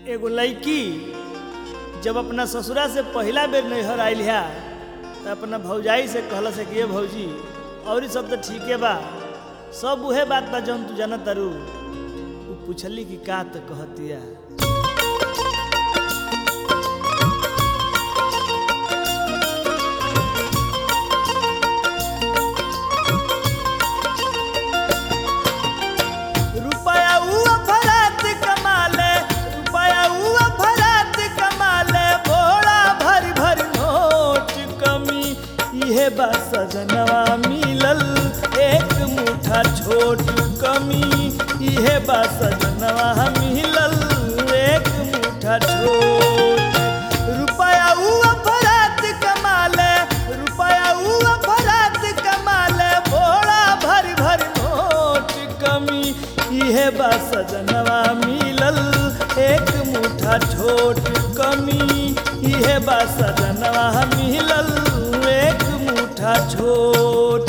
एगो लड़की जब अपना ससुरा से पहिला बेर नैहर आयल है तो अपना भौजाई से कहल से कि ये भौजी और सब तो ठीके बा सब उहे बात बा जौन तू जानत तारू उ पूछली कि का तो कहतिया रुपया उ अफरात कमाले रुपया उ अफरात कमाले बोड़ा भर भर नोट कमी इहे बा सजनवा मिलल एक मुठा छोट कमी इहे बा सजनवा मिलल एक मुठा छोट रुपया उ अफरात कमाले रुपया उ अफरात कमाले बोड़ा भर भर नोट कमी इहे बा सजनवा मिलल एक मुठा छोट कमी इहे बा सजनवा मिलल एक मुठा छोट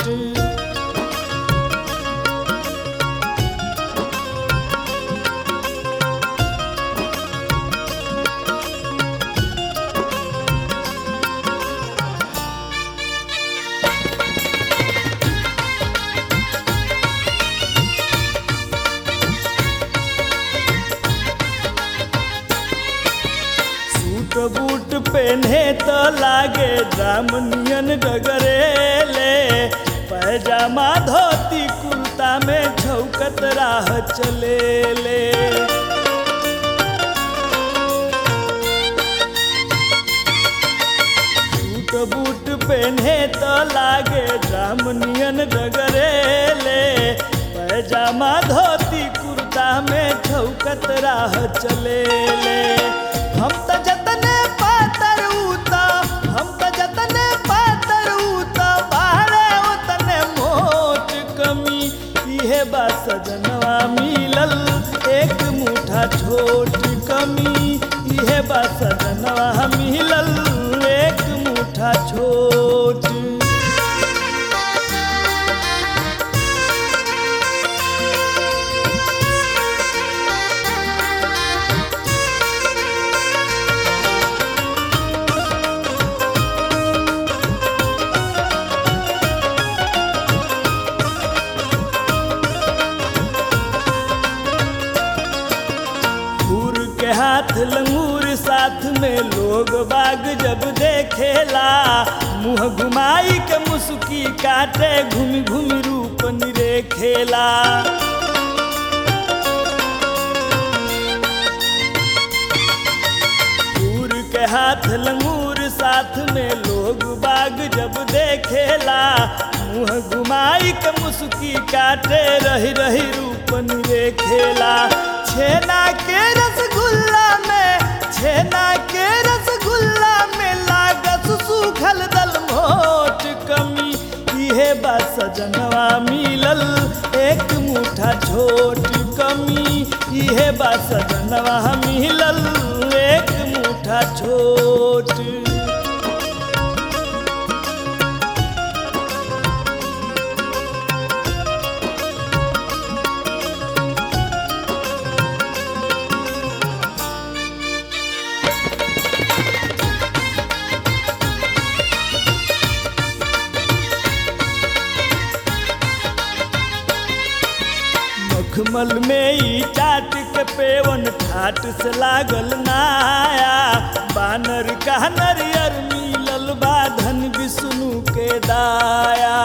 सूट बूट पहने तो लागे जामनियन डगरेले पैजामा धोती कुर्ता में छौकत राह चलेले सूट बूट पहने तो लागे जामनियन डगरेले पैजामा धोती कुर्ता में छौकत राह चलेले हम त जतने पातर उता हम त जतने पातर उता बाहरे उतने मोट कमी इहे बा सजनवा मिलल एक मुठा छोट कमी इहे बा सजनवा मिलल एक मुठा छोट फूर के हाथ लंगूर साथ में लोग बाग जब देखेला मुंह घुमाई के मुस्की काटे घूम घूम रूप निरेखेला फूर के हाथ लंगूर साथ में लोग बाग जब देखेला मुंह घुमाई के मुस्की काटे रही रही रूप निरेखेला छेना के रसगुल्ला में छेना के रसगुल्ला में लागत सूखल दल मोट कमी इहे बा सजनवा मिलल एक मुठा छोट कमी इहे बा सजनवा मिलल एक मुठा छोट मखमल में ई टाट के पेवन ठाट से लागल नाया बानर का नरियर मिलल बा धन विष्णु के दाया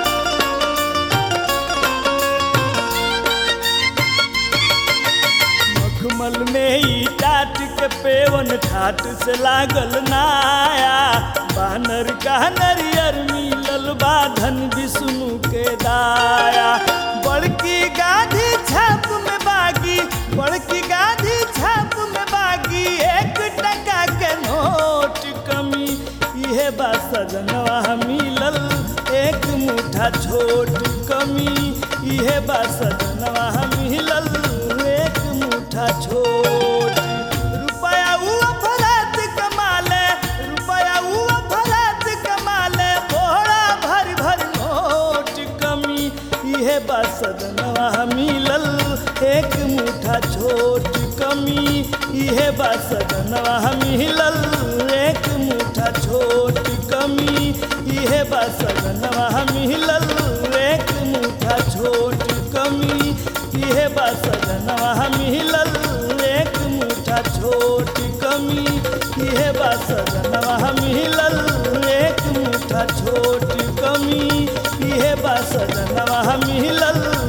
मखमल में ई टाट के पेवन ठाट से लागल नाया बानर का नरियर मिलल बा धन विष्णु के दाया बड़की गाधी छाप में बागी बड़की गाधी छाप में बागी एक टका के नोट कमी इहे बा सजनवा मिलल एक मुठा छोट कमी इहे बा सजनवा मिलल एक मुठा छोट रुपया उ अफरात कमाले रुपया उ अफरात कमाले बोरा भर भर नोट कमी इहे बा सजनवा मिलल एक मुठा छोट कमी इहे बा सजनवा मिलल एक मुठा छोट कमी इहे बा सजनवा मिलल एक मुठा छोट कमी इहे बा सजनवा मिलल एक मुठा छोट कमी इहे बा सजनवा मिलल एक मुठा छोट कमी इहे बा सजनवा मिलल